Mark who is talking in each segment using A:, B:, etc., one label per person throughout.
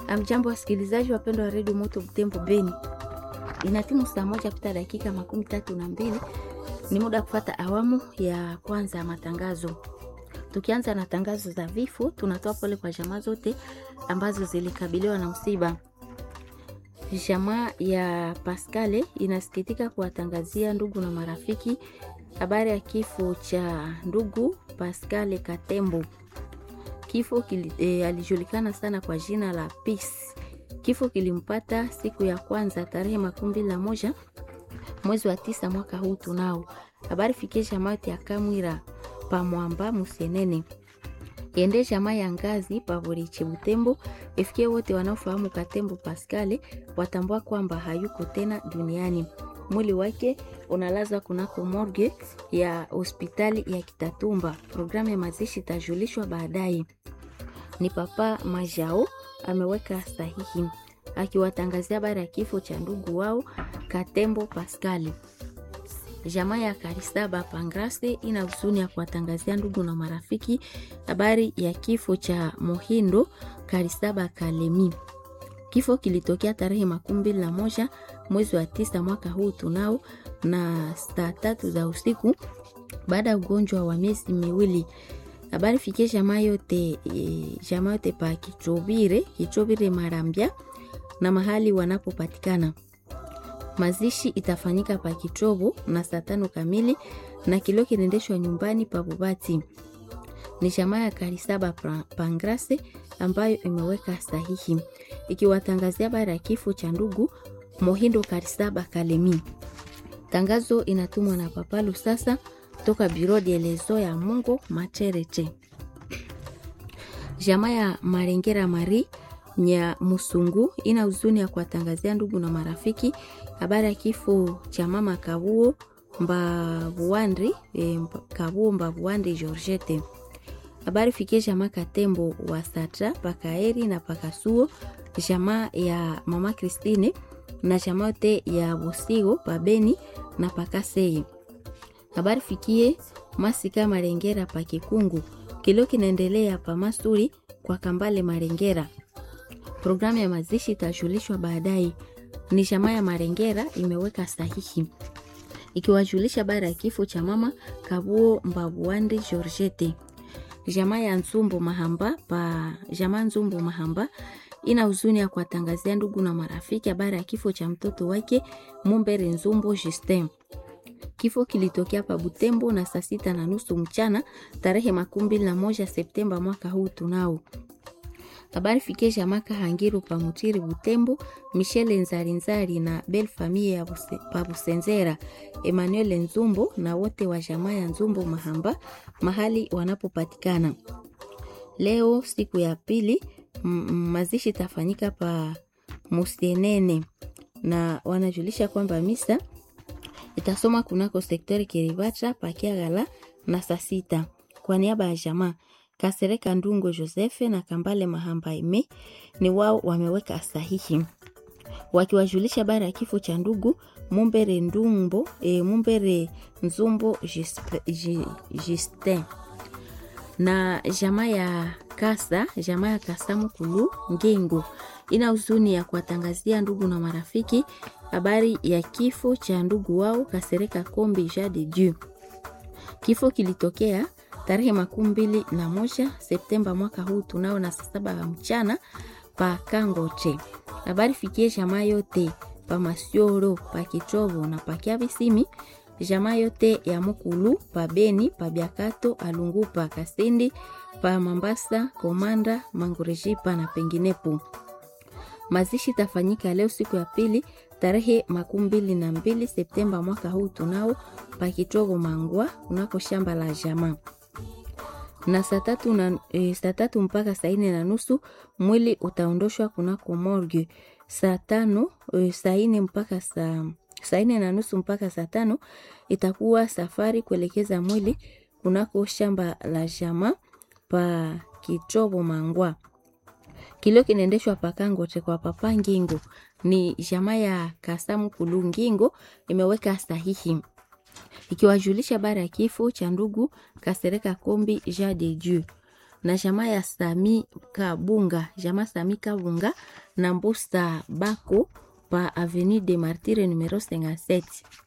A: Amjambo wasikilizaji wapendwa wa redio Moto Butembo Beni, inatimu saa moja pita dakika makumi tatu na mbili. Ni muda wa kufata awamu ya kwanza ya matangazo. Tukianza na tangazo za vifo, tunatoa pole kwa jamaa zote ambazo zilikabiliwa na msiba. Jamaa ya Pascale inasikitika kuwatangazia ndugu na marafiki habari ya kifo cha ndugu Pascale Katembo. Kifo kili, e, alijulikana sana kwa jina la Peace. Kifo kilimpata siku ya kwanza tarehe makumi mbili na moja mwezi wa tisa mwaka huu. Tunao habari fikie jamaa yote ya Kamwira pamwamba Musenene ende jamaa ya ngazi pavoriche Butembo ifikie wote wanaofahamu Katembo Pascale watambua kwamba hayuko tena duniani. Mwili wake unalazwa kunako morgue ya hospitali ya Kitatumba. Programu ya mazishi itajulishwa baadaye. Ni Papa Majao ameweka sahihi akiwatangazia habari ya kifo cha ndugu wao Katembo Pascali. Jamaa ya Karisaba Pangrase ina huzuni ya kuwatangazia ndugu na marafiki habari ya kifo cha Mohindo Karisaba Kalemi. Kifo kilitokea tarehe makumi mbili na moja mwezi wa tisa mwaka huu tunao na saa tatu za usiku baada ya ugonjwa wa miezi miwili. Habari fikie jamaa yote e, jamaa yote pa Kichobire, Kichobire Marambia na mahali wanapopatikana. Mazishi itafanyika pa Kichobo na saa tano kamili na kilio kinaendeshwa nyumbani pa Bubati. Ni jamaa ya Karisaba Pangrase ambayo imeweka sahihi ikiwatangazia habari ya kifo cha ndugu Mohindo Karisaba Kalemi. Tangazo inatumwa na Papa Lusasa toka Biro de Lezo ya Mungu Machereche. Jamaa ya Marengera Mari nya Musungu ina huzuni ya kuwatangazia ndugu na marafiki habari ya kifo cha mama Kabuo Mbabuandri e, Kabuo Mbabuandri Georgette. Habari fikie jamaa Katembo wa Satra Pakaeri na Pakasuo, jamaa ya mama Christine na jamaa yote ya Bosigo Pabeni na Pakasei. Habari fikie Masika Marengera pa Kikungu, kilio kinaendelea pa Masuri kwa Kambale Marengera. Programu ya mazishi itajulishwa baadaye. Ni jamaa ya Marengera imeweka sahihi ikiwajulisha habari ya kifo cha mama Kabuo Mbabuandi Georgette. Jamaa ya Nzumbu Mahamba pa jamaa Nzumbu Mahamba ina huzuni ya kuwatangazia ndugu na marafiki habari ya kifo cha mtoto wake Mumbere Nzumbu Justin. Kifo kilitokea pa Butembo na saa sita na nusu mchana tarehe makumi mbili na moja Septemba mwaka huu tunao habari fikie jamaa Kahangiru pa Mutiri Butembo, Michele Nzarinzari na Bel Famille ya pa Busenzera, Emmanuel Nzumbo na wote wa jamaa ya Nzumbo Mahamba mahali wanapopatikana. Leo siku ya pili mazishi tafanyika pa Musienene na wanajulisha kwamba misa itasoma kunako sektori Kiribata pakiagala na saa sita kwa niaba ya jamaa Kasereka Ndungo Josefe na Kambale Mahamba Ime ni wao wameweka sahihi wakiwajulisha habari ya kifo cha ndugu Mumbere Ndumbo e, Mumbere Nzumbo Justin na jamaa ya Kasa, jamaa ya Kasa Mukulu Ngengo ina huzuni ya kuwatangazia ndugu na marafiki habari ya kifo cha ndugu wao Kasereka Kombi Ja de Dieu. Kifo kilitokea tarehe makumi mbili na moja Septemba mwaka huu tunao na saa saba ya mchana pa Kangoche. Habari fikie jamaa yote pa Masioro pa Kichovo na pa Kiabisimi, jamaa yote ya Mukulu pa Beni pa Biakato Alungu pa Kasindi pa Mambasa Komanda Mangurejipa na penginepo. Mazishi tafanyika leo siku ya pili tarehe makumi mbili na mbili Septemba mwaka huu tunao pa Kichovo Mangwa unako shamba la jamaa na saa tatu na e, saa tatu mpaka saa nne na nusu mwili utaondoshwa kunako morgue. Saa tano e, saa nne mpaka saa saa nne na nusu mpaka saa tano itakuwa safari kuelekeza mwili kunako shamba la jama pa Kichobo Mangwa. Kilio kinaendeshwa pa Kangote kwa papa Ngingo, ni jamaa ya Kasamu Kulu Ngingo imeweka sahihi ikiwajulisha habari ya kifo cha ndugu Kasereka Kombi Ja de Dieu. na jamaa ya Sami Kabunga, jamaa Sami Kabunga na Mbusa Bako pa Avenue de Martyre numero 57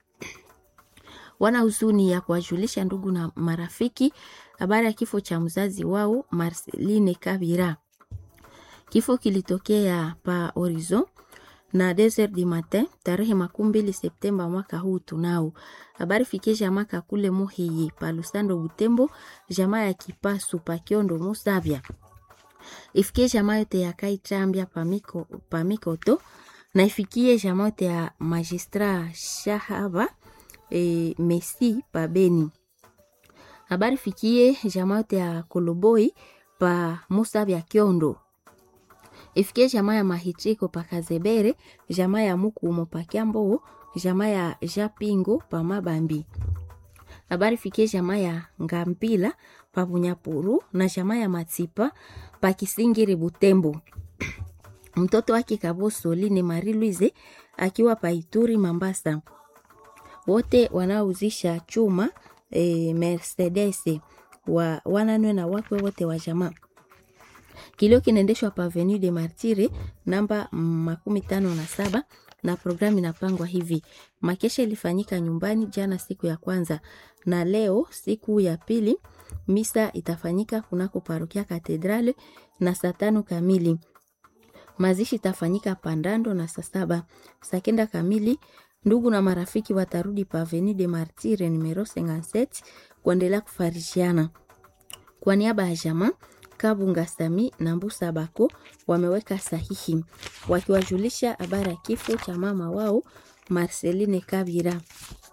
A: wana huzuni ya kuwajulisha ndugu na marafiki habari ya kifo cha mzazi wao Marceline Kabira. Kifo kilitokea pa Horizon na 2h du matin tarehe makumi mbili Septemba mwaka huu. Tunao habari fikie jamaa kakule Muhiyi pa Lusando Butembo, jamaa ya Kipasu pa Kiondo Musavya, ifikie jamaa yote ya Kaitambia pamiko pamikoto na ifikie jamaa yote ya Magistra Shahaba e, Messi pa Beni. Habari fikie jamaa yote ya Koloboi pa Musavya Kiondo ifikie jamaa ya Mahitiko pa Kazebere, jamaa ya Mukumo pa Kiambo, jamaa ya Japingo pa Mabambi. Habari fikie jamaa ya Ngambila pa Bunyapuru na jamaa ya Matipa pa Kisingiri Butembo. Mtoto wake Kaboso Line Marie Louise akiwa pa Ituri Mambasa. Wote wanaouzisha chuma e, Mercedes wa wananwe na wakwe wote wa jamaa Kilio kinaendeshwa pa Avenue de Martyre namba makumi tano na saba na programu inapangwa hivi. Makesha ilifanyika nyumbani jana siku ya kwanza, na leo siku ya pili misa itafanyika kunako parokia Katedrale na saa tano kamili. Mazishi itafanyika Pandando na saa saba. Saa kenda kamili ndugu na marafiki watarudi pa Avenue de Martyre numero 57 kuendelea kufarishiana. Kwa niaba ya jamaa Kabunga Sami na Mbusa Bako wameweka sahihi wakiwajulisha habari ya kifo cha mama wao Marceline Kabira.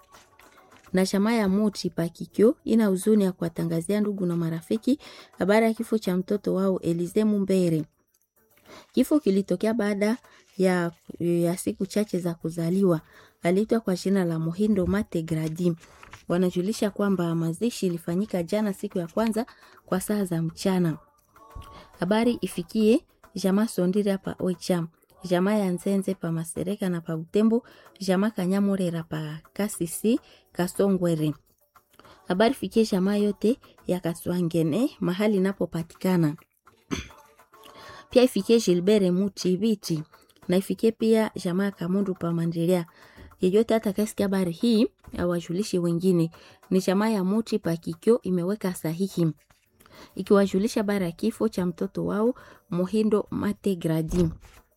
A: Na chama ya Muti Pakikyo ina huzuni ya kuwatangazia ndugu na marafiki habari ya kifo cha mtoto wao Elize Mumbere. Kifo kilitokea baada ya, ya siku chache za kuzaliwa. Aliitwa kwa jina la Muhindo Mate Gradi. Wanajulisha kwamba mazishi ilifanyika jana siku ya kwanza kwa saa za mchana. Habari ifikie jamaa Sondira pa Oicham, jamaa ya Nzenze pa Masereka na pa Butembo, jamaa Kanyamurera pa Kasisi Kasongwere. Habari ifikie jamaa yote ya Kaswangene mahali inapopatikana. Pia ifikie Gilbert Muti Biti na ifikie pia jamaa ya Kamundu pa Mandelea. Yeyote atakayesikia habari hii awajulishe wengine. Ni jamaa ya Muti pa Kikyo imeweka sahihi ikiwajulisha bara ya kifo cha mtoto wao Muhindo Mate Gradi.